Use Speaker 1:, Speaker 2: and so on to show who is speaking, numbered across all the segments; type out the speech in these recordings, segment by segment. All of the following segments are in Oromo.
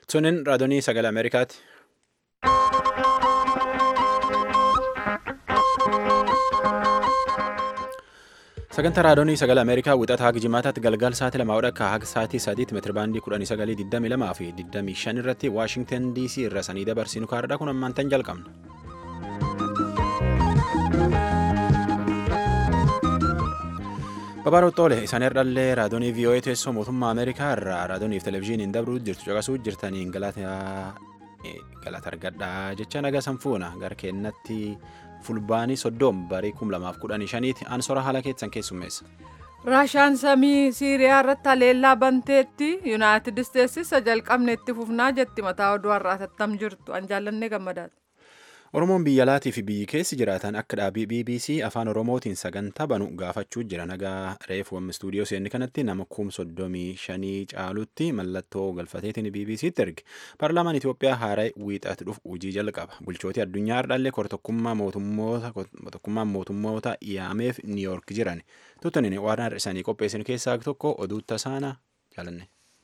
Speaker 1: Sunin raadiyoo sagalee Ameerikaati. Sagantaa raadiyoo sagalee Ameerikaa wixata haga jimaataatti galgal sa'aatii lama akka haga sa'aatii sadiitti meetirabaandii kudhanii sagalii digdamii lamaa fi digdamii shan irratti Waashingtan DC irra sanii dabarsinu kaardhaa kun ammaantan jalqabna. Babaaroo Xoole isaan irrallee raadiyoonii VOA teessoo mootummaa Ameerikaa irraa raadiyooniif televezyiiniin dabruu jirtu caqasuu jirtaniin galata argadhaa jecha naga sanfuuna gara keenyatti fulbaanii soddoom barii kum lamaaf kudhanii shaniiti ansora haala keessan keessummeessa.
Speaker 2: raashaan samii siiriyaa irratti haleellaa banteetti yuunaayitid isteetsi isa jalqabne itti fufnaa jetti mataa oduu har'aa tattam jirtu an jaallannee gammadaadha.
Speaker 1: Oromoon biyya alaatii fi biyyi keessi jiraatan akka dhaabii BBC afaan Oromootiin sagantaa banu gaafachuu jira nagaa reefu amma istuudiyoo seenni kanatti nama kum soddomii shanii caalutti mallattoo galfateetiin BBCtti erge paarlaamaan Itoophiyaa haaraa wiixatti dhufu hojii jalqaba bulchootii addunyaa hardhallee kortokkummaan mootummoota yaameef niiyoork jiran tuttaniin waan isaanii qopheessan keessaa tokko oduu tasaana jaalanne.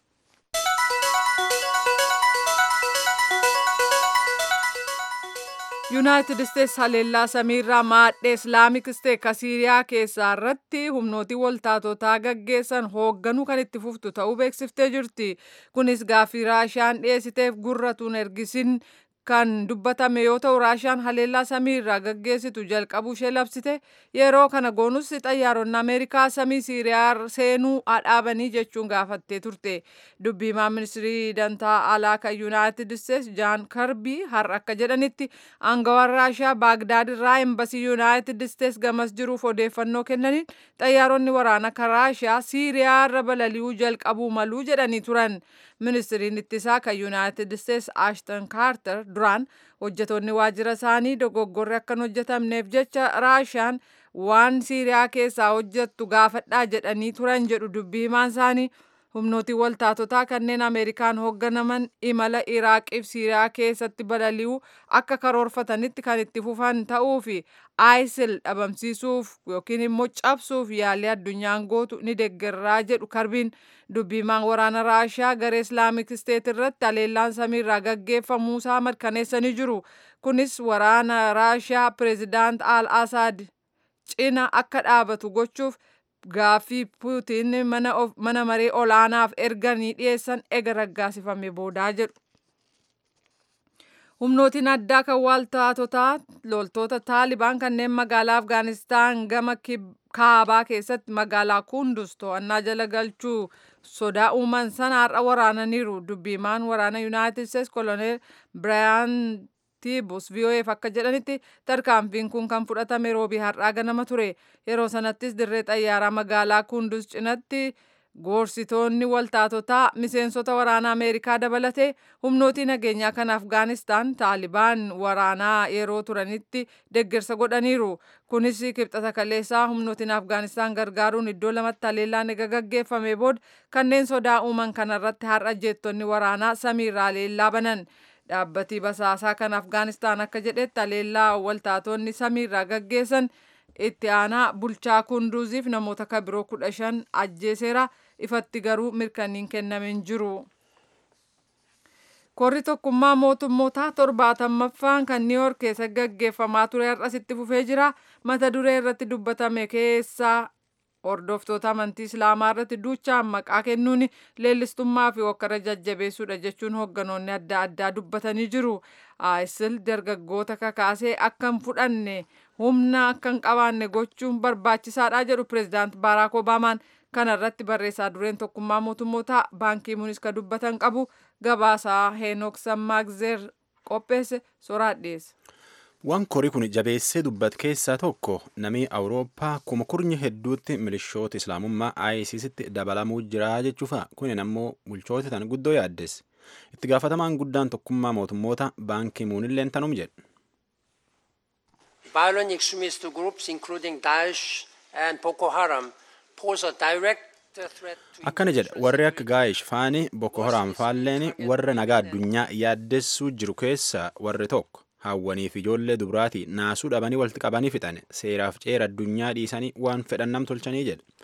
Speaker 2: yuunaayitid isteetsi haleellaa samiirraa maadhee islaamik isteet ka siiriyaa keessaa irratti humnootii waltaatotaa gaggeessan hoogganuu kan itti fuftu ta'uu beeksiftee jirti kunis gaaffii raashaan dhiyeessiteef gurratuun ergisin kan dubbatame yoo ta'u raashaan haleellaa samiirraa gaggeessitu jalqabuu ishee labsite yeroo kana goonus xayyaaronni ameerikaa samii siiriyaa seenuu dhaabanii jechuun gaafattee turte dubbiimaa ministirii dantaa alaa kan yuunaayitid isteetsi jaan karbii har'a akka jedhanitti aangawaan raashaa baagdaad irraa embasii yuunaayitid isteetsi gamas jiruuf odeeffannoo kennaniin xayyaaronni waraanaa kan raashaa siiriyaa irra balali'uu jalqabuu maluu jedhanii turan ministiriin ittisaa kan yuunaayitid isteetsi ashton kaarter duraan hojjetoonni waajjira isaanii dogoggorri akka hin hojjetamneef jecha raashaan waan siiriyaa keessaa hojjettu gaafadhaa jedhanii turan jedhu dubbii himaan isaanii humnootii waltaatotaa kanneen ameerikaan hoogganaman imala iraaqiif siiriyaa keessatti balali'uu akka karoorfatanitti kan itti fufan ta'uu fi isil dhabamsiisuuf yookiin immoo cabsuuf yaalii addunyaan gootu ni deeggarraa jedhu karbiin dubbiimaan waraana raashaa garee islaamik isteet irratti haleellaan samiirraa gaggeeffamuusaa mirkaneessanii jiru kunis waraana raashaa pireezidaant al asaad cina akka dhaabatu gochuuf gaaffii puutiin mana maree olaanaaf erganii dhiyeessan ega raggaasifame boodaa jedhu. humnootiin addaa kan waltaatotaa loltoota taalibaan kanneen magaalaa afgaanistaan gama kaabaa keessatti magaalaa kundus to'annaa jala galchuu sodaa uuman sana har'a waraananiiru dubbiimaan waraana yuunaayitid isteetsi koloneel biraayan tiibus VOAf akka jedhanitti tarkaanfiin kun kan fudhatame roobii har'aa ganama ture yeroo sanattis dirree xayyaaraa magaalaa kundus cinatti goorsitoonni waltaatotaa miseensota waraanaa ameerikaa dabalatee humnootii nageenyaa kan afgaanistaan taalibaan waraanaa yeroo turanitti deeggarsa godhaniiru kunis kibxata kaleessaa humnootiin afgaanistaan gargaaruun iddoo lamatti haleellaan ega gaggeeffame booda kanneen sodaa uuman kanarratti har'a jeettonni waraanaa samiirraa haleellaa banan. dhaabbatii basaasaa kan afgaanistaan akka jedhetti haleellaa waltaatonni samiirraa gaggeessan itti aanaa bulchaa kunduuziif namoota kan biroo kudha shan ajjeeseera ifatti garuu mirkaniin kennamin jiru. Korri tokkummaa mootummootaa torbaatammaaffaan kan niiwoork keessa gaggeeffamaa ture har'as itti fufee jira. Mata duree irratti dubbatame keessaa hordoftoota amantii islaamaa irratti duuchaan maqaa kennuun leellistummaa fi hokkara jajjabeessuudha jechuun hoogganoonni adda addaa dubbatanii jiru. ISIL dargaggoota kakaasee akka hin fudhanne humna akka hin qabaanne gochuun barbaachisaadha jedhu pireezidaant Baaraak Obaamaan kana irratti barreessaa dureen tokkummaa mootummootaa baankii munis ka dubbatan qabu gabaasaa Heenok Sammaagzeer qopheesse soraa dhiyeesse.
Speaker 1: Waan korii kun jabeessee dubbate keessaa tokko namni Awurooppaa kuma kurnya hedduutti milishoota islaamummaa ISIStti dabalamuu jira jechuufa kunin ammoo bulchoota tan guddoo yaaddes itti gaafatamaan guddaan tokkummaa mootummoota baankii muunilleen tanum jedhe.
Speaker 3: Violent extremist groups including Daesh and Boko Haram pose a direct
Speaker 1: Akkana jedha warri akka Gaayish faani Boko Haram faalleen warra nagaa addunyaa yaaddessuu jiru keessaa warri tokko. hawwaniif ijoollee dubraati naasuu dhabanii walitti qabanii fixan seeraaf ceera addunyaa dhiisanii waan fedhan nam tolchanii jedhe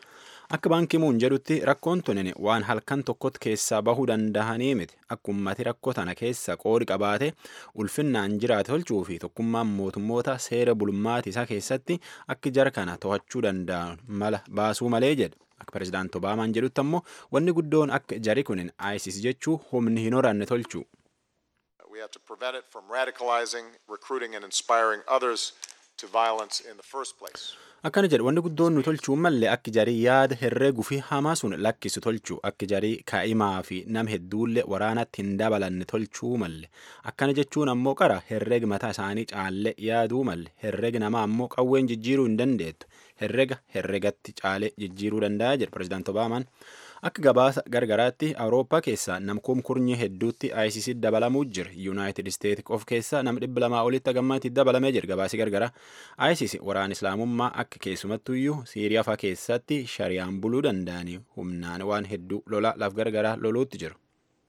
Speaker 1: Akka baankii muun jedhutti rakkoon tunin waan halkan tokkotti keessaa bahuu dandahanii miti. Akka ummati rakkoo tana keessa qoodi qabaate ulfinnaan jiraate tolchuu fi tokkummaan mootummoota seera bulmaati isaa keessatti akka jara kana to'achuu danda'an mala baasuu malee jedha. Akka pirezidaanti Obaamaan jedhutti ammoo wanni guddoon akka jari kunin ISIS jechuu humni hin horanne tolchu.
Speaker 4: We have to prevent it from radicalizing, recruiting, and inspiring others to violence in the first place.
Speaker 1: Akkana jedhu wanni guddoon nu tolchuu malee akka jarii yaada herreeguu fi hamaa sun lakkisu tolchuu akka jarii kaa'imaa fi nama hedduullee waraanatti hin dabalanne tolchuu malle akkana jechuun ammoo qara herreega mataa isaanii caallee yaaduu malle herreega namaa ammoo qawween jijjiiruu hin dandeettu herreega herreegatti caalee jijjiiruu danda'a jedhu pirezidaanti Obaamaan. Akka gabaasa gargaraatti Awurooppaa keessaa namkuum kurnyi hedduutti ISIS dabalamuu jira. Yuunaayitid Isteetsi of keessaa nama dhibba lamaa olitti hagammaatti dabalamee jira gabaasi gargara. ISIS waraana islaamummaa akka keessumattuyyuu Siiriyaa fa'aa keessatti shariyaan buluu danda'anii humnaan waan hedduu lola laf gargaraa loluutti jiru.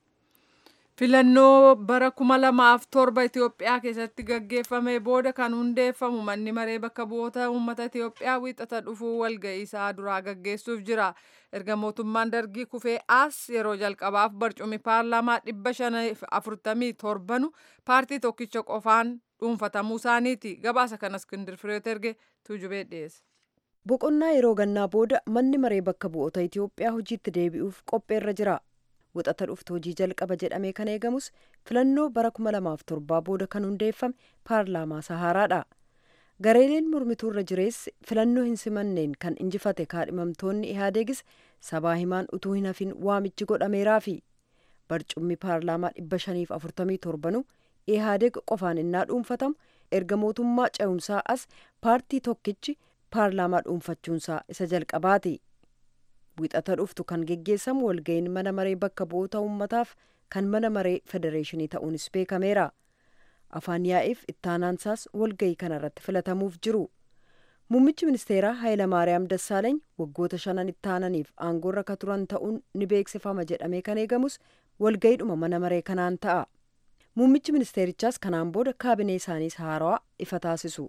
Speaker 2: Filannoo bara kuma lamaaf torba Itoophiyaa keessatti gaggeeffame booda kan hundeeffamu manni maree bakka bu'oota uummata Itoophiyaa wiixata dhufuu walga'ii isaa duraa gaggeessuuf jira. Erga mootummaan dargii kufee as yeroo jalqabaaf barcumi paarlaamaa dhibba shaniif afurtamii torbanu paartii tokkicha qofaan dhuunfatamuu isaaniiti. Gabaasa kanas Iskindir Fireet erge tuujubee dhiyeesse.
Speaker 5: Boqonnaa yeroo gannaa booda manni maree bakka bu'oota Itoophiyaa hojiitti deebi'uuf qopheerra jira. Wixata dhuftu hojii jalqaba jedhamee kan eegamus filannoo bara kuma lamaaf torbaa booda kan hundeeffame paarlaamaa Sahaaraadha. Gareeleen mormituurra jireessi filannoo hin simanneen kan injifate kaadhimamtoonni Ihaadeegis sabaa himaan utuu hin hafin waamichi godhameeraafi. Barcummi paarlaamaa dhibba shaniif afurtamii torbanu Ihaadeeg qofaan innaa dhuunfatamu erga mootummaa ce'umsaa as paartii tokkichi paarlaamaa dhuunfachuunsaa isa jalqabaati. Wixata dhuftu kan geggeessamu walga'iin mana maree bakka bu'oota uummataaf kan mana maree federeeshinii ta'uunis beekameera. Afaan yaa'iif ittaanaansaas walga'ii kanarratti filatamuuf jiru. Muummichi ministeeraa Hayilamaariyaam Dassaaleeny waggoota shanan ittaananiif aangoorra ka turan ta'uun ni beeksifama jedhamee kan eegamus walga'iidhuma mana maree kanaan ta'a. Muummichi ministeerichaas kanaan booda kaabinee isaaniis haarawaa ifa taasisu.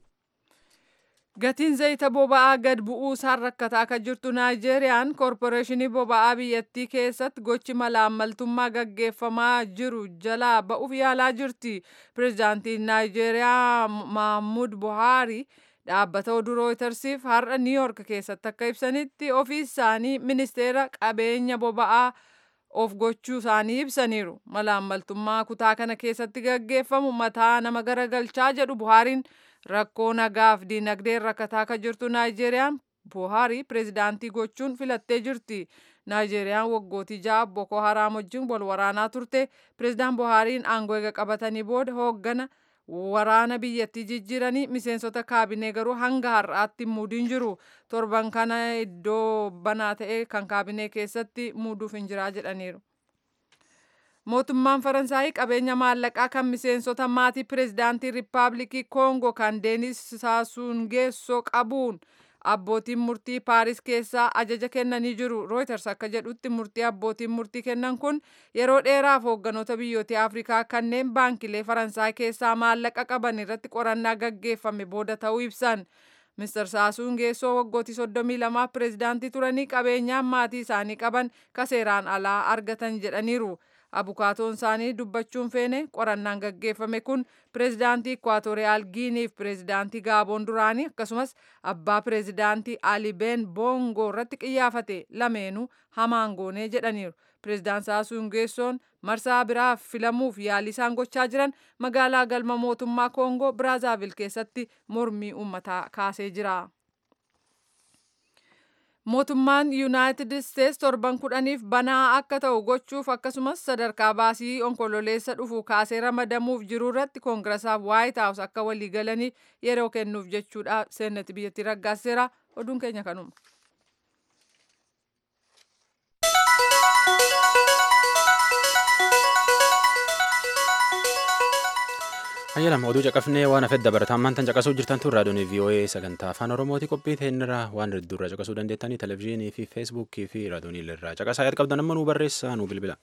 Speaker 2: Gatiin zayita boba'aa gad bu'uu isaan rakkataa akka jirtu Naayijeeriyaan koorporeeshinii boba'aa biyyattii keessatti gochi malaammaltummaa gaggeeffamaa jiru jalaa ba'uuf yaalaa jirti. Pireezidaantiin Naayijeeriyaa Mahmud Buhaari dhaabbata oduu rooytarsiif har'a Niiyork keessatti akka ibsanitti ofii isaanii ministeera qabeenya boba'aa of gochuu isaanii ibsaniiru. Malaammaltummaa kutaa kana keessatti gaggeeffamu mataa nama garagalchaa jedhu Buhaariin. rakkoo nagaaf diinagdeen rakkataa akka jirtu naayijeeriyaan buhaarii pireezidaantii gochuun filattee jirti naayijeeriyaan waggootii ja'a boko haraam wajjin wal waraanaa turte pireezidaan buhaariin aangoo eega qabatanii booda hooggana waraana biyyattii jijjiiranii miseensota kaabinee garuu hanga har'aatti muudiin jiru torban kana iddoo banaa ta'e kan kaabinee keessatti muuduuf hin jiraa jedhaniiru. Mootummaan Faransaayii qabeenya maallaqaa kan miseensota maatii pireezidaantii Riippaabilikii Koongoo kan Deenis Saasuungeessoo qabuun abbootiin murtii Paaris keessaa ajaja kennanii jiru. Reuters akka jedhutti murtii abbootiin murtii kennan kun yeroo dheeraaf hoogganoota biyyoota Afrikaa kanneen baankilee Faransaay keessaa maallaqa qaban irratti qorannaa gaggeeffame booda ta'uu ibsan. Mr. Saasuun geessoo waggootii 32 pireezidaantii turanii qabeenyaan maatii isaanii qaban kaseeraan alaa argatan jedhaniiru. abukaatoon isaanii dubbachuun feene qorannaan gaggeeffame kun pireezidaantii ikwaatooriyaal giiniif pireezidaantii gaaboon duraanii akkasumas abbaa pireezidaantii ali ben boongoo irratti qiyyaafate lameenuu hamaan goonee jedhaniiru pireezidaan saasuun geessoon marsaa biraaf filamuuf yaalii isaan gochaa jiran magaalaa galma mootummaa koongoo biraazaavil keessatti mormii uummataa kaasee jira. Mootummaan Yuunaayitid Isteets torban kudhaniif banaa akka ta'u gochuuf akkasumas sadarkaa baasii onkololeessa dhufu kaasee ramadamuuf jiru irratti koongirasaaf waayit haawus akka waliigalaniif yeroo kennuuf jechuudha seenati biyyattii raggaaseera oduun keenya kanuma.
Speaker 1: Hayyalam oduu caqafnee waan hafedda barataan maantan caqasuu jirtan tun raadiyoon VOA sagantaa afaan oromooti qophii ta'inirra waan hedduurra caqasuu dandeettanii televezyiinii fi feesbuukii fi raadiyoonii irraa caqasaa yaad qabdan amma nuu barreessaa nuu bilbila.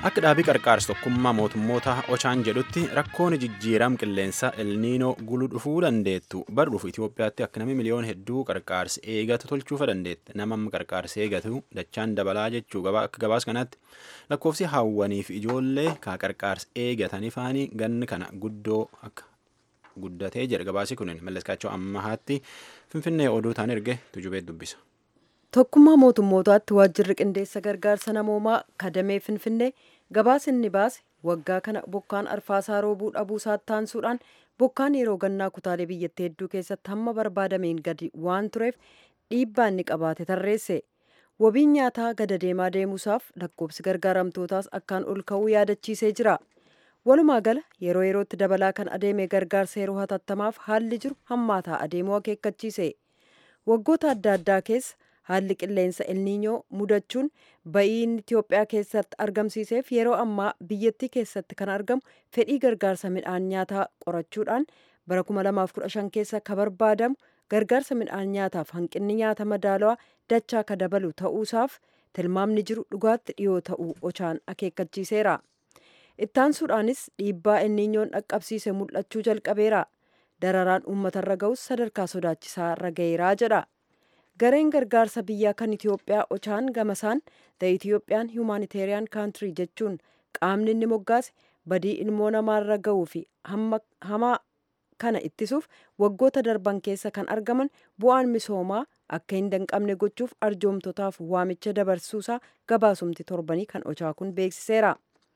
Speaker 1: Akka dhaabii qarqaarsa tokkummaa mootummoota Ochaan jedhutti rakkoon jijjiiram qilleensaa elniinoo gulu dhufuu dandeettu bar dhufu Itoophiyaatti akka namni miliyoon hedduu qarqaarsa eegatu tolchuufa dandeette nama qarqaarsa eegatu dachaan dabalaa jechuu akka gabaas kanatti lakkoofsi hawwaniif ijoollee kaa qarqaarsa eegatanii faanii ganni kana guddoo akka guddatee jedha gabaasi kunin malleskaachoo ammahaatti finfinnee oduu taan erge tujubee dubbisa.
Speaker 5: Tokkummaa mootummootaatti waajjirri qindeessa gargaarsa namoomaa kadamee finfinnee gabaasa inni baase waggaa kana bokkaan arfaasaa roobuu dhabuu isaatti taansuudhaan bokkaan yeroo gannaa kutaalee biyyattii hedduu keessatti hamma barbaadameen gadi waan tureef dhiibbaa inni qabaate tarreesse. Wabiin nyaataa gada deemaa deemuusaaf lakkoofsi gargaaramtootaas akkaan ol ka'uu yaadachiisee jira. Walumaa gala yeroo yerootti dabalaa kan adeeme gargaarsa yeroo hatattamaaf haalli jiru hammaataa adeemuu akeekkachiise. Waggoota adda addaa keessa haalli qilleensa elniinyoo mudachuun ba'ii inni Itoophiyaa keessatti argamsiiseef yeroo ammaa biyyattii keessatti kan argamu fedhii gargaarsa midhaan nyaataa qorachuudhaan bara 2015 keessa ka barbaadamu gargaarsa midhaan nyaataaf hanqinni nyaata madaalawaa dachaa ka dabalu ta'uusaaf tilmaamni jiru dhugaatti dhiyoo ta'uu ochaan akeekkachiiseera. Ittaansuudhaanis dhiibbaa elniinyoon dhaqqabsiise mul'achuu jalqabeera. Dararaan uummatarra ga'us sadarkaa sodaachisaa irra ga'eeraa jedha. gareen gargaarsa biyyaa kan Itoophiyaa ochaan gamasaan the Ethiopian Humanitarian Country jechuun qaamni inni moggaase badii ilmoo namaarra ga'uu fi hamaa kana ittisuuf waggoota darban keessa kan argaman bu'aan misoomaa akka hin danqabne gochuuf arjoomtotaaf waamicha dabarsuusaa gabaasumti torbanii kan ochaa kun beeksiseera.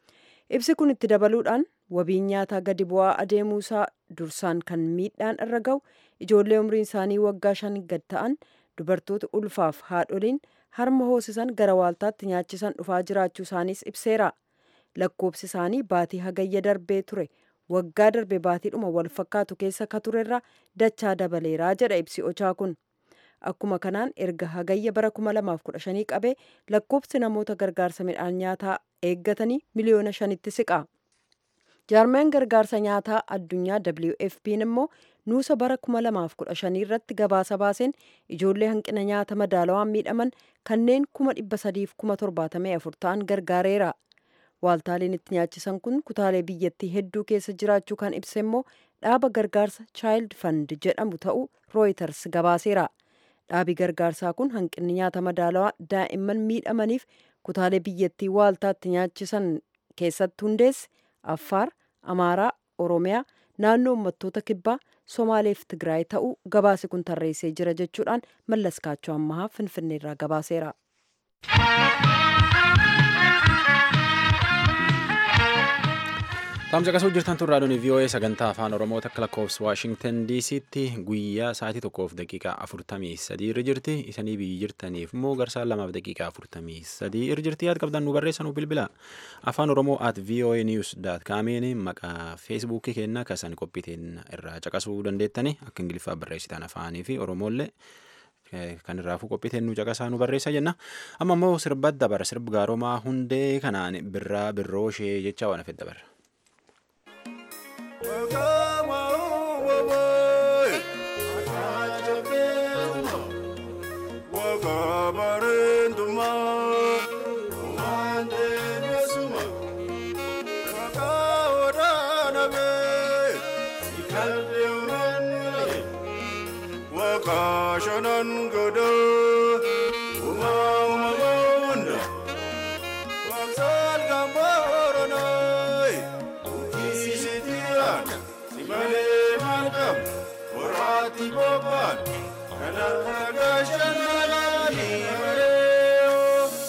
Speaker 5: Ibsi kun itti dabaluudhaan wabiin nyaataa gadi bu'aa adeemuusaa dursaan kan miidhaan irra ga'u ijoollee umriin isaanii waggaa shan gad ta'an dubartoota ulfaaf haadholiin harma hoosisan gara waaltaatti nyaachisan dhufaa jiraachuu isaaniis ibseera. Lakkoobsi isaanii baatii hagayya darbee ture waggaa darbe baatiidhuma wal fakkaatu keessa ka turerra dachaa dabaleeraa jedha ibsi ochaa kun. Akkuma kanaan erga hagayya bara 2015 qabee lakkoobsi namoota gargaarsa midhaan nyaataa eeggatanii miliyoona shanitti siqa. jaarmeen gargaarsa nyaataa addunyaa WFP'n immoo nuusa bara 2015 irratti gabaasa baaseen ijoollee hanqina nyaata madaalawaan miidhaman kanneen 374 ta'an gargaareera. Waaltaaleen itti nyaachisan kun kutaalee biyyattii hedduu keessa jiraachuu kan ibse immoo dhaaba gargaarsa Child Fund jedhamu ta'uu Reuters gabaaseera. Dhaabi gargaarsaa kun hanqinni nyaata madaalawaa daa'imman miidhamaniif kutaalee biyyattii waaltaatti nyaachisan keessatti hundeesse Affaar, Amaaraa, Oromiyaa, naannoo uummattoota kibbaa, Somaaleef Tigraay ta'uu gabaasi kun tarreessee jira jechuudhaan mallaskaachoo ammahaa Finfinneerraa gabaaseera.
Speaker 1: Taamsa qasuu jirtan tun raadiyoon VOA sagantaa afaan Oromoo takka lakkoofsa Waashingtan DC'tti guyyaa sa'aatii tokkoof daqiiqaa afurtamii sadii irra jirti. Isanii biyyi jirtaniif immoo garsaan lamaaf daqiiqaa afurtamii sadii irra jirti. Yaad qabdan nu barreessanuu bilbila. Afaan Oromoo at VOA News daat kaameen maqaa feesbuukii keenna kasan qophiiteen irraa caqasuu dandeettani akka ingiliffaa barreessitan afaanii fi Oromoollee kan irraafuu qophiiteen nu caqasaa nu barreessa jenna. Amma immoo sirba dabara sirba gaaromaa hundee kanaan birraa birroo ishee jecha waan hafe dabara.
Speaker 6: Kashanan godo, uma uma gonda, waksal gambaronai, isitiran, simale malkam, orati boban, kanarra gashanani mareo.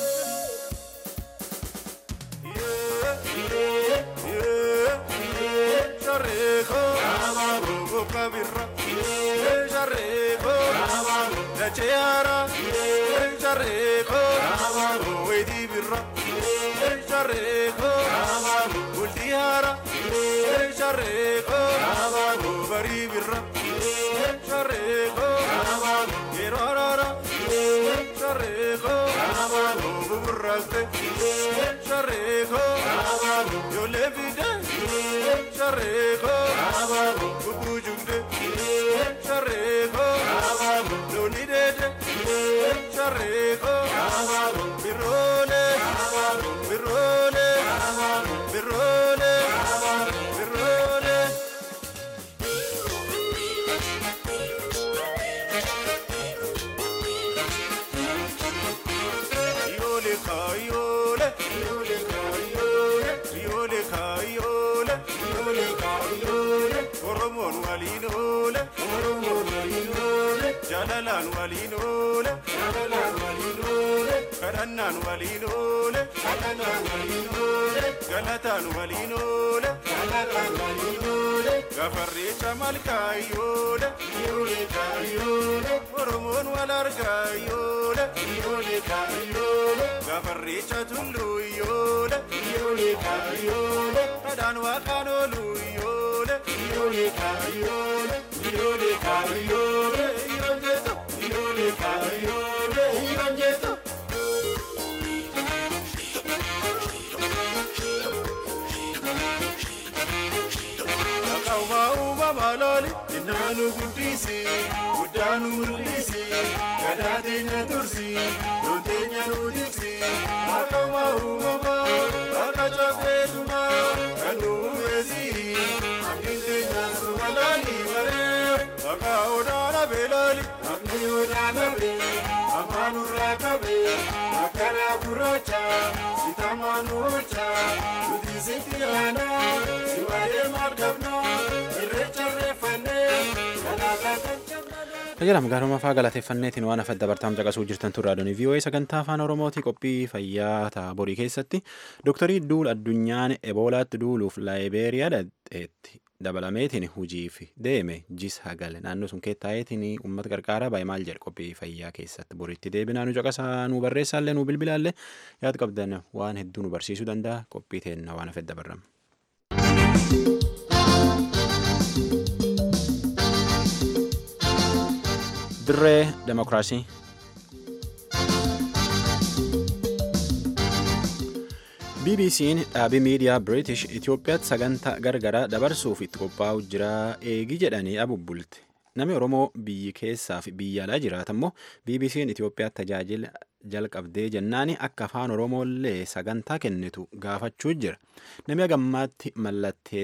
Speaker 6: Yeah, yeah, yeah, yeah, shareko, bubu kabirra, yeah, shareko, la cheara, yeah, shareko, wedi birra, yeah, shareko, ultiara, yeah, shareko, bari birra, yeah, shareko, yerarara, yeah, shareko, buburraste, yeah, shareko, yo le vide, yeah, shareko, bubujugde, yeah, shareko, lo nidede, yeah, shareko, birone, birone, kaayyoole yoole kaayyoole yoole kaayyoole yoole kaayyoole oromoon waliin oole oromoon waliin oole jaalalaan waliin oole jaalalaan waliin oole kadhannaan waliin oole kadhannaan waliin oole galataan waliin oole galataan waliin oole gafarreecha malkaayyoole yoole kaayyoole oromoon wal argaayyoole yoole kaayyoole gafarreecha tulluyyoole yoole kaayyoole kadhaan waaqaan ooluyyoole yoole kaayyoole yoole kaayyoole yoon jeetu yoole kaayyoole yoon jeetu. Akawaa uumamaa looli innaanu guddisi guddaanu mul'isi gadaa teenya tursi loon teenya nu tiksi akawaa uumamaa akka cafeetumaa kan nu uumesi abdiin teenya sumalaani baree akka odaana beelaali akni odaana bee afaan urraa qabee akkana gurraacha sitamaan oolcha nuti sitti aanaa si waa'ee maal qabnaa irreecha reeffannee galaataa kan cabnaa.
Speaker 1: Tajaajila magaalummaa fa'aa galateeffanneetiin waan afadda bartaam caqasuu jirtan turraa doonii VOA sagantaa afaan Oromootii qophii fayyaa ta'a borii keessatti dooktarii duul addunyaan eboolaatti duuluuf laayibeeriyaa dhadheetti dabalameetiin hujiif deeme jis hagale naannoo sun keettaa'eetiin uummata qarqaaraa baay'ee maal jedhe qophii fayyaa keessatti boriitti deebinaa nu caqasaa nu barreessaallee nu bilbilaallee yaad qabdan waan hedduu nu barsiisuu danda'a qophii teenna waan afedda barrama. dirree demokiraasii bbc'n dhaabii miidiyaa british itiyoophiyaatti sagantaa gargaraa dabarsuuf itti qophaa'u jira eegi jedhanii abubbulte namni oromoo biyyi keessaa fi biyya alaa jiraata immoo bbc'n itiyoophiyaatti tajaajila jalqabdee jennaani akka afaan oromoollee sagantaa kennitu gaafachuu jira namni hagammaatti mallattee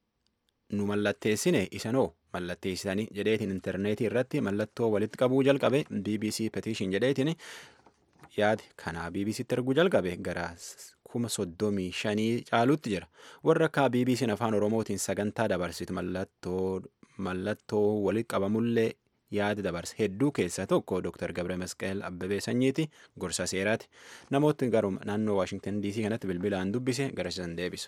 Speaker 1: nu mallatteessine isanoo mallatteessitanii jedheetiin intarneetii irratti mallattoo walitti qabuu jalqabe bbc petition jedheetiin yaadi kanaa bbctti erguu jalqabe gara kuma soddomii shanii caalutti jira warra akka bbc'n afaan oromootiin sagantaa dabarsitu mallattoo mallattoo walitti qabamullee yaadi dabarse hedduu keessaa tokko dr gabre masqal abbabee sanyiiti gorsa seeraati namooti garuma naannoo waashingtan dc kanatti bilbilaan dubbise garasisan deebisa.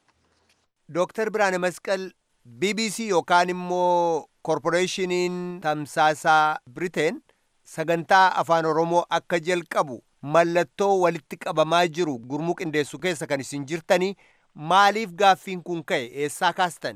Speaker 7: Dooktar Biraane Masqal BBC yookaan immoo korporeeshiniin tamsaasaa Biriteen sagantaa afaan Oromoo akka jalqabu mallattoo walitti qabamaa jiru gurmuu qindeessu keessa kan isin jirtanii maaliif gaaffiin kun ka'e eessaa kaastan?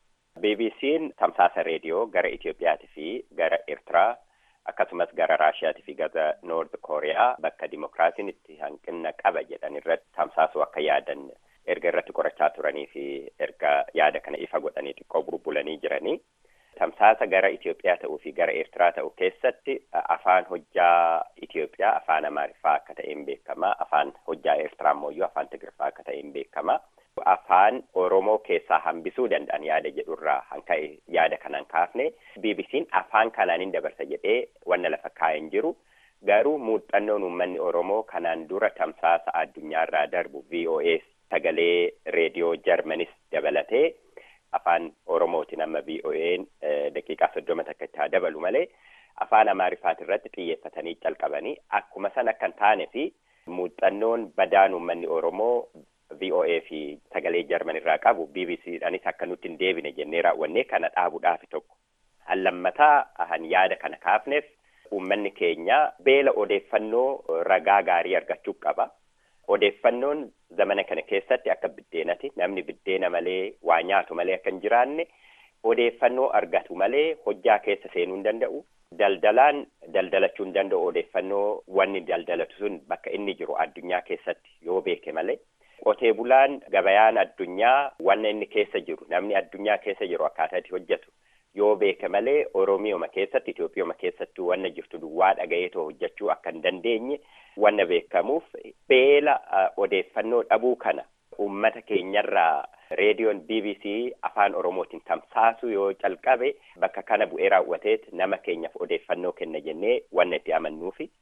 Speaker 8: BBC'n tamsaasa reediyoo gara Itiyoophiyaatii fi gara Eertiraa akkasumas gara Raashiyaatii fi gara Noord Kooriyaa bakka dimokiraasiin itti hanqina qaba jedhan irratti tamsaasuu akka yaadan erga irratti qorachaa turanii fi erga yaada kana ifa godhanii xiqqoo burbulanii jiranii tamsaasa gara Itiyoophiyaa ta'uu fi gara Eertiraa ta'uu keessatti afaan hojjaa Itiyoophiyaa afaan Amaariffaa akka ta'een beekama afaan hojjaa Eertiraa immoo afaan Tigirfaa akka ta'een beekama afaan Oromoo keessaa hambisuu danda'an yaada jedhurraa hanka'e yaada kanaan kaafne BBC'n afaan kanaanin dabarsa jedhee wanna lafa kaa'een jiru garuu muuxannoon uummanni Oromoo kanaan dura tamsaasa addunyaarraa darbu VOA sagalee reediyoo jarmanis dabalatee afaan oromootiin amma VOA'n daqiiqaa soddoma takka itti haa dabalu malee afaan amaarifaat irratti xiyyeeffatanii calqabanii akkuma san akka hin taane fi muuxannoon badaan uummanni oromoo VOA fi sagalee jarman irraa qabu BBCdhaanis akka nutti hin deebine jennee raawwannee kana dhaabuudhaaf tokko. Allammataa han yaada kana kaafneef uummanni keenya beela odeeffannoo ragaa gaarii argachuu qaba. Odeeffannoon zamana kana keessatti akka biddeenati namni biddeena malee waa nyaatu malee akka hin jiraanne odeeffannoo argatu malee hojjaa keessa seenuu hin danda'u. Daldalaan daldalachuu hin danda'u odeeffannoo wanni daldalatu sun bakka inni jiru addunyaa keessatti yoo beeke malee. Qotee bulaan gabayaan addunyaa wanna inni keessa jiru namni addunyaa keessa jiru akkaataa itti hojjetu yoo beeke malee Oromiyooma keessatti Itoophiyooma keessatti wanna jirtu duwwaa dhagayeetoo hojjechuu akka hin dandeenye wanna beekamuuf beela odeeffannoo dhabuu kana uummata keenyarraa reediyoon BBC afaan Oromootiin tamsaasuu yoo calqabe bakka kana bu'ee raawwateet nama keenyaaf odeeffannoo kenna jennee wanna itti amannuufi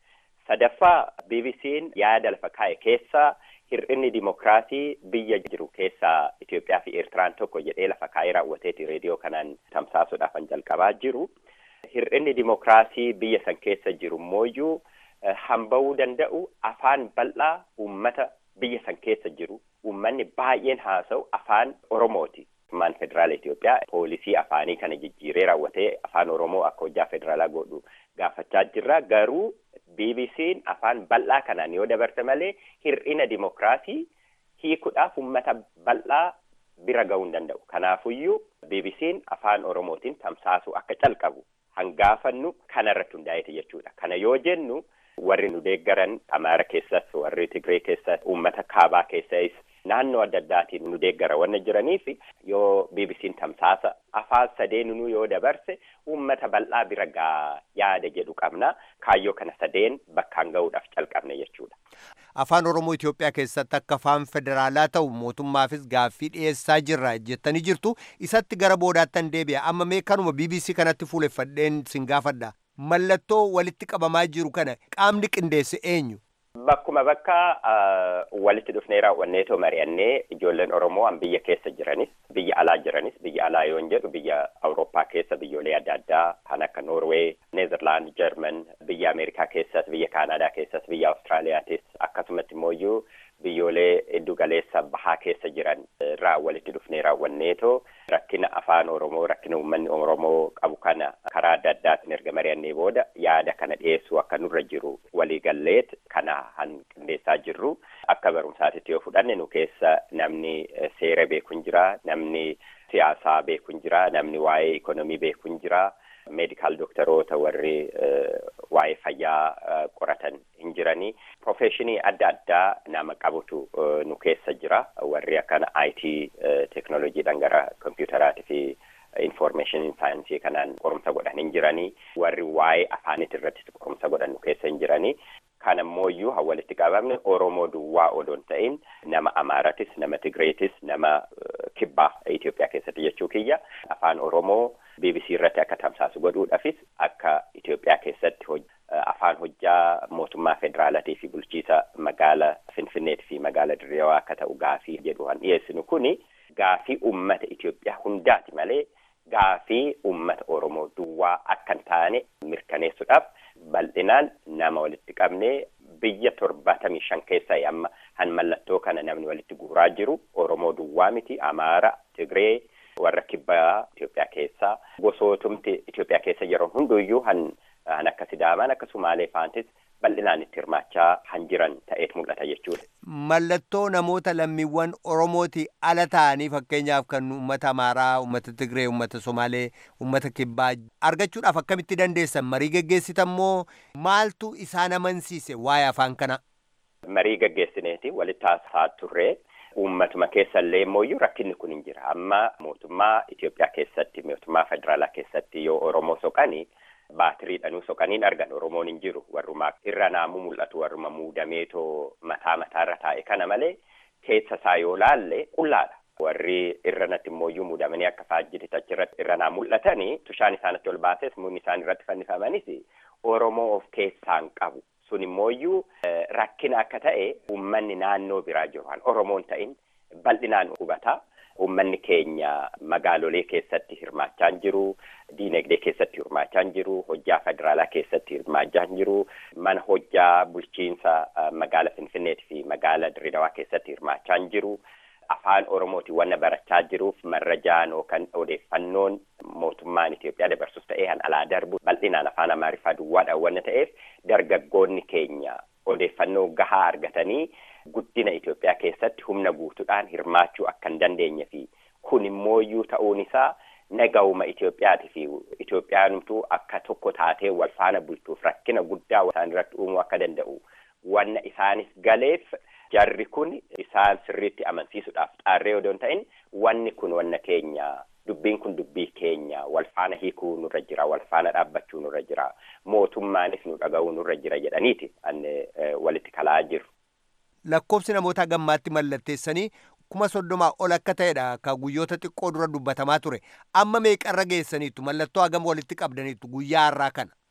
Speaker 8: Sadaffaa BBC'n yaada lafa kaa'e keessaa hir'inni dimokiraasii biyya jiru keessaa Itoophiyaa fi Eertiraan tokko jedhee lafa kaa'ee raawwateeti reediyoo kanaan tamsaasuudhaaf kan jalqabaa jiru. Hir'inni dimokiraasii biyya san keessa jiru mooyyuu hamba'uu danda'u afaan bal'aa uummata biyya san keessa jiru uummanni baay'een haasa'u afaan Oromooti. Mootummaan federaala Itoophiyaa poolisii afaanii kana jijjiiree raawwatee afaan Oromoo akka hojjaa federaalaa godhu gaafachaa jirra. Garuu BBC'n afaan bal'aa kanaan yoo dabarte malee hir'ina dimokiraasii hiikuudhaaf uummata bal'aa bira ga'uu hin danda'u. Kanaafuyyuu BBC'n afaan Oromootiin tamsaasuu akka calqabu hangaafannu kanarratti hundaa'eeti jechuudha. Kana yoo jennu warri nu deeggaran Amaara keessas warri Tigree keessas uummata kaabaa keessas naannoo adda addaatiin nu deeggara wanna jiraniif yoo BBC'n tamsaasa afaan sadeenuu yoo dabarse uummata bal'aa bira gaa yaada jedhu qabna kaayyoo kana sadeen bakkaan ga'uudhaaf calqabne jechuudha.
Speaker 7: Afaan Oromoo Itoophiyaa keessatti akka afaan federaalaa ta'u mootummaafis gaaffii dhiyeessaa jirra jettanii jirtu isatti gara boodaattan deebi'a amma mee kanuma BBC kanatti fuuleffadheen sin gaafadha mallattoo walitti qabamaa jiru kana qaamni qindeesse eenyu?
Speaker 8: Bakkuma bakka walitti dhufnee raawwanneetoo mari'annee ijoolleen Oromoo an biyya keessa jiranis biyya alaa jiranis biyya alaa yoon jedhu biyya Awurooppaa keessa biyyoolee adda addaa kan akka Noorwee, Neezerlaand, Jarman, biyya Ameerikaa keessas, biyya Kaanaadaa keessas, biyya Awustiraaliyaatis akkasumatti immoo biyyoolee iddu galeessa bahaa keessa jiran irraa walitti dhufnee raawwanneetoo rakkina afaan Oromoo rakkina uummanni Oromoo qabu kana karaa adda addaatiin erga mari'annee booda yaada kana dhiyeessuu akka nurra jiru waliigalleet kana han qindeessaa jirru akka barumsaatitti yoo fudhanne nu keessa namni seera beeku hin jira namni siyaasaa beeku hin jira namni waa'ee ikonomii beeku hin jira meedikaal dooktaroota warri waa'ee fayyaa qoratan hin jiranii profeshinii adda addaa nama qabutu nu keessa jira warri akkana IT teknooloojiidhaan gara kompiitaraatii fi information saayinsii kanaan qorumsa godhan hin jiranii warri waa'ee afaanit irratti qorumsa godhan nu keessa hin jiranii kan ammoo ha walitti qabamne Oromoo duwwaa odoon ta'in nama Amaaratis nama Tigreetis nama kibbaa Itoophiyaa keessatti jechuu kiyya afaan Oromoo BBC irratti akka tamsaasu godhuudhaafis akka Itoophiyaa keessatti afaan hojjaa mootummaa federaalaatii fi bulchiisa magaala Finfinneetii fi magaala Dirreewaa akka ta'u gaafii jedhu han dhiyeessinu kuni gaafii uummata Itoophiyaa hundaati malee gaafii uummata Oromoo duwwaa akka hin taane mirkaneessuudhaaf bal'inaan nama walitti qabnee biyya torbaatamii shan keessaa amma han mallattoo kana namni walitti guuraa jiru Oromoo duwwaa miti Amaara Tigree warra kibbaa Itoophiyaa keessaa gosootumti Itoophiyaa keessa jiran hunduyyuu han han akka Sidaamaan akka Sumaalee faantis bal'inaan itti hirmaachaa han jiran ta'eet mul'ata jechuudha.
Speaker 7: Mallattoo namoota lammiiwwan Oromooti ala ta'anii fakkeenyaaf kan uummata Amaaraa, uummata Tigree, uummata Somaalee, uummata Kibbaa argachuudhaaf akkamitti dandeessan marii geggeessitan moo maaltu isaan amansiise waa'ee afaan kana?
Speaker 8: Marii geggeessineeti walitti haasaa turree uummatuma keessallee immoo rakkinni kun hin jira. Amma mootummaa Itoophiyaa keessatti mootummaa federaalaa keessatti yoo Oromoo soqanii baatiriidhanuu soqaniin argan Oromoon hin jiru warrumaa irra naamuu mul'atu warruma muudameetoo mataa mataarra taa'e kana malee keessa isaa yoo laalle qullaadha. Warri irra natti immooyyuu muudamanii akka faajjiti achirratti irra naa mul'atanii tushaan isaanitti ol baases muunni isaan irratti fannifamanis Oromoo of keessaan qabu. Sun immooyyuu rakkina akka ta'e uummanni naannoo biraa jiru Oromoon ta'in bal'inaan hubataa. Uummanni keenya magaalolee keessatti hirmaachaa hin jiru, diinagdee keessatti hirmaachaa hin jiru, hojjaa federaalaa keessatti hirmaachaa hin jiru, mana hojjaa bulchiinsa magaala Finfinneetii fi magaala Dirreedawaa keessatti hirmaachaa hin jiru. Afaan Oromootiin wanna barachaa jiruuf marrajaan yookaan odeeffannoon mootummaan Itoophiyaa dabarsus ta'ee han alaa darbu bal'inaan afaan Amaariffaa duwwaadhaan wanna ta'eef dargaggoonni keenya odeeffannoo gahaa argatanii guddina Itoophiyaa keessatti humna guutuudhaan hirmaachuu akka hin dandeenye fi kun immooyyuu ta'uun isaa nagahuma Itoophiyaati fi Itoophiyaanumtuu akka tokko taatee wal faana bultuuf rakkina guddaa isaan irratti uumuu akka danda'u wanna isaanis galeef jarri kun isaan sirriitti amansiisuudhaaf xaarree odoon ta'in wanni kun wanna keenya dubbiin kun dubbii keenya wal faana hiikuu nurra jira wal faana dhaabbachuu nurra jira mootummaanis nu dhaga'uu nurra jira jedhaniiti anne walitti kalaa jiru.
Speaker 7: lakkoofsi namoota gammaatti mallatteessanii kuma soddomaa ol akka ta'edha ka guyyoota xiqqoo dura dubbatamaa ture amma meeqarra geessaniitu mallattoo hagam walitti qabdaniitu guyyaa har'aa kana.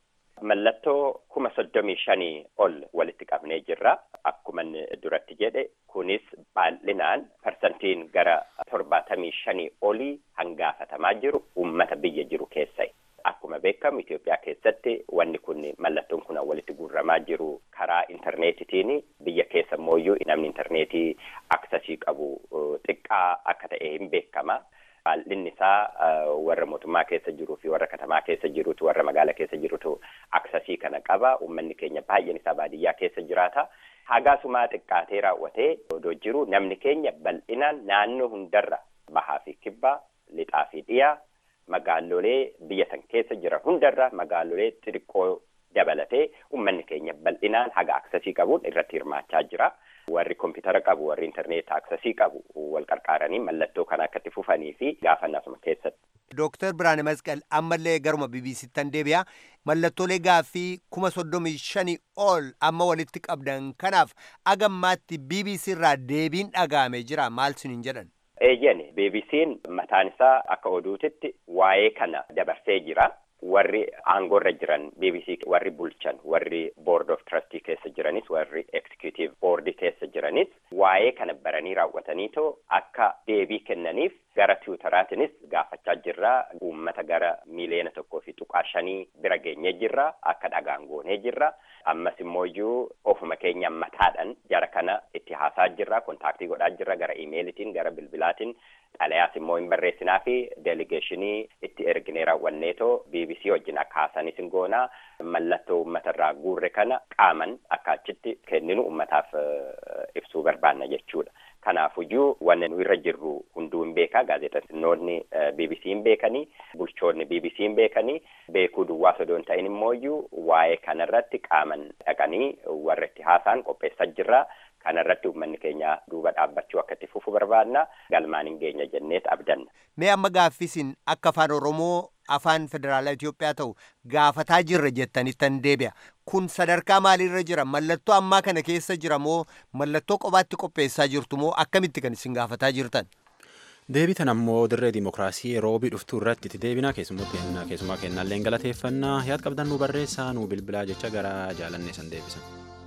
Speaker 8: mallattoo kuma soddomii shanii ol walitti qabnee jirra. Akkuma duratti jedhe kunis baay'inaan parsantiin gara torbaatamii shanii olii hangaafatamaa jiru uummata biyya jiru keessa. Akkuma beekamu Itoophiyaa keessatti wanni kun mallattoon kun walitti guurramaa jiru karaa intarneetitiin biyya keessa immoo namni intarneetii aksasii qabu xiqqaa akka ta'e hin beekama. Baay'inni isaa warra mootummaa keessa jiruu fi warra katamaa keessa jirutu warra magaala keessa jirutu aksasii kana qaba. Uummanni keenya baay'een isaa baadiyyaa keessa jiraata. Hagaasumaa xiqqaatee raawwatee odoo jiru namni keenya bal'inaan naannoo hundarra bahaa fi kibbaa lixaa fi dhiyaa magaalolee biyya san keessa jiran hundarra magaalolee xixiqqoo dabalatee uummanni keenya bal'inaan haga aksasii qabuun irratti hirmaachaa jira. Warri kompiitara qabu warri intarneet aksasii qabu wal qarqaaranii mallattoo kana akkatti fufanii fi gaafannasuma keessatti.
Speaker 7: Dooktar Biraane Masqal ammallee garuma BBC'ttan deebi'a. Mallattoolee gaaffii kuma soddomii shanii ol amma walitti qabdan kanaaf agammaatti BBC irraa deebiin dhaga'amee jira maal siniin jedhan?
Speaker 8: Eeyyani BBC'n mataan isaa akka oduutitti waa'ee kana dabarsee jira. Warri aangoorra jiran BBC warri bulchan warri board of trustee keessa jiranis warri executive board keessa jiranis waa'ee kana baranii raawwataniitoo akka deebii kennaniif gara tiwutaraatinis gaafachaa jirra. Uummata gara miliyoona tokkoo fi tuqaa shanii bira geenyee jirra. Akka dhagaan goonee jirra. Ammas immoo iyyuu ofuma keenya mataadhaan jara kana itti haasaa jirra. Kontaaktii godhaa jirra gara imeelitiin gara bilbilaatiin xalayaas immoo hin barreessinaa fi deeligeeshinii itti erginee raawwanneetoo BBC wajjin akka haasanis hin goonaa mallattoo uummatarraa guurre kana qaaman akka achitti kenninu uummataaf ibsuu barbaanna jechuudha. Kanaafuyyuu wanni nu irra jirru hunduu hin beekaa gaazexeessinoonni BBC hin beekanii bulchoonni BBC hin beekanii beekuu duwwaa osoo hin ta'in immoo iyyuu waa'ee kanarratti qaaman dhaqanii warra itti haasaan qopheessaa jirra. Kanarratti uummanni keenya duuba dhaabbachuu akka itti fufu barbaadna galmaan hin geenya jenneet abdanna.
Speaker 7: Mee amma gaaffisin akka afaan Oromoo afaan federaalaa Itoophiyaa ta'u gaafataa jirra jettanittan deebi'a. Kun sadarkaa maaliirra jira? Mallattoo ammaa kana keessa jira moo mallattoo qobaatti qopheessaa jirtu moo akkamitti kan isin gaafataa jirtan?
Speaker 1: Deebitan ammoo dirree dimokiraasii roobii dhuftuu irratti itti deebina keessumaa kennallee galateeffannaa yaad qabdan nu barreessaa nu bilbilaa jecha gara jaalannee san deebisan.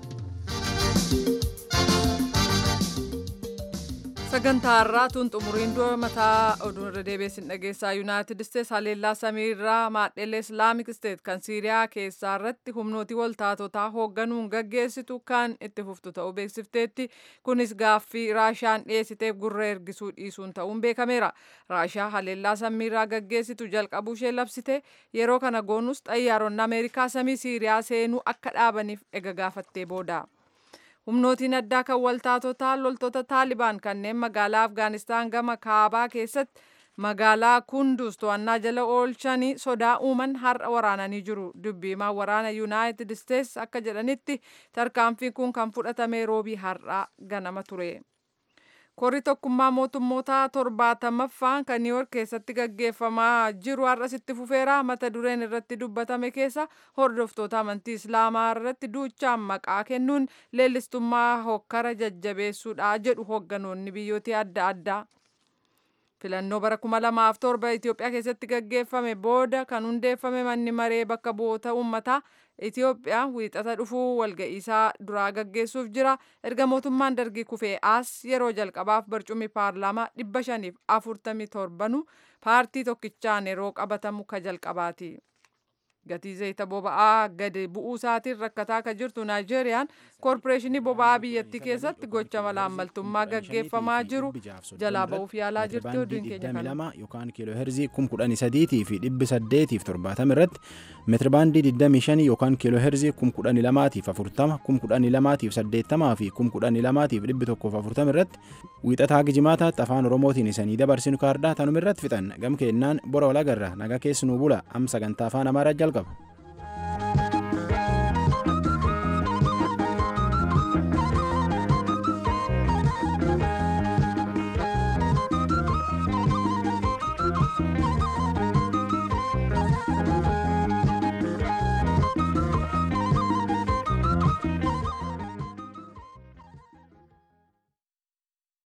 Speaker 2: sagantaa har'aatuun xumuriin dura mataa oduun irra deebiin dhageessaa yuunaayitid isteets haleellaa samiirraa maadhelee islaamik isteet kan siiriyaa keessaa irratti humnooti waltaatotaa hoogganuun gaggeessitu kan itti fuftu ta'uu beeksifteetti kunis gaaffii raashaan dhiyeessiteef gurra ergisuu dhiisuun ta'uun beekameera raashaa haleellaa samiirraa gaggeessitu jalqabuu ishee labsite yeroo kana goonus xayyaaronni ameerikaa samii siiriyaa seenuu akka dhaabaniif ega gaafattee booda. humnootiin addaa kan waltaatotaa loltoota taalibaan kanneen magaalaa afgaanistaan gama kaabaa keessatti magaalaa kunduz to'annaa jala oolchanii sodaa uuman har'a waraananii jiru dubbiimaan waraana yuunaayitid isteets akka jedhanitti tarkaanfiin kun kan fudhatame roobii har'aa ganama ture. korri tokkummaa mootummoota torbaatamaffaan kan niiwoork keessatti gaggeeffamaa jiru har'as itti fufeera mata dureen irratti dubbatame keessa hordoftoota amantii islaamaa irratti duuchaan maqaa kennuun leellistummaa hokkara jajjabeessuudha jedhu hoogganoonni biyyoota adda addaa. filannoo bara kuma lamaaf torba Itoophiyaa keessatti gaggeeffame booda kan hundeeffame manni maree bakka bu'oota uummataa Itoophiyaa wiixata dhufuu walga'iisaa duraa gaggeessuuf jira. Erga mootummaan dargii kufee as yeroo jalqabaaf barcummi paarlaamaa dhibba shaniif afurtamii torbanu paartii tokkichaan yeroo qabatamu ka jalqabaati. Gatii zayita boba'aa gadi bu'uu isaatiin rakkataa akka jirtu Naayijeeriyaan koorporeeshinii boba'aa biyyattii keessatti gocha malaammaltummaa gaggeeffamaa jiru jalaa ba'uuf yaalaa jirti oduun keenya kana.
Speaker 1: yookaan kiiloo heerzii kum kudhanii sadiitii fi dhibbi saddeetiif torbaatama irratti meetirabaandii digdamii shanii yookaan kiiloo heerzii kum kudhanii lamaatiif afurtama kum kudhanii lamaatiif saddeettamaa fi kum kudhanii lamaatiif dhibbi tokkoof afurtama irratti wiixataa gijimaataatti afaan oromootiin isanii dabarsinu kaardaa tanuma irratti fixan gam keennaan bora walagarra naga keessanuu bula am sagantaa afaan amaaraa jalqaba.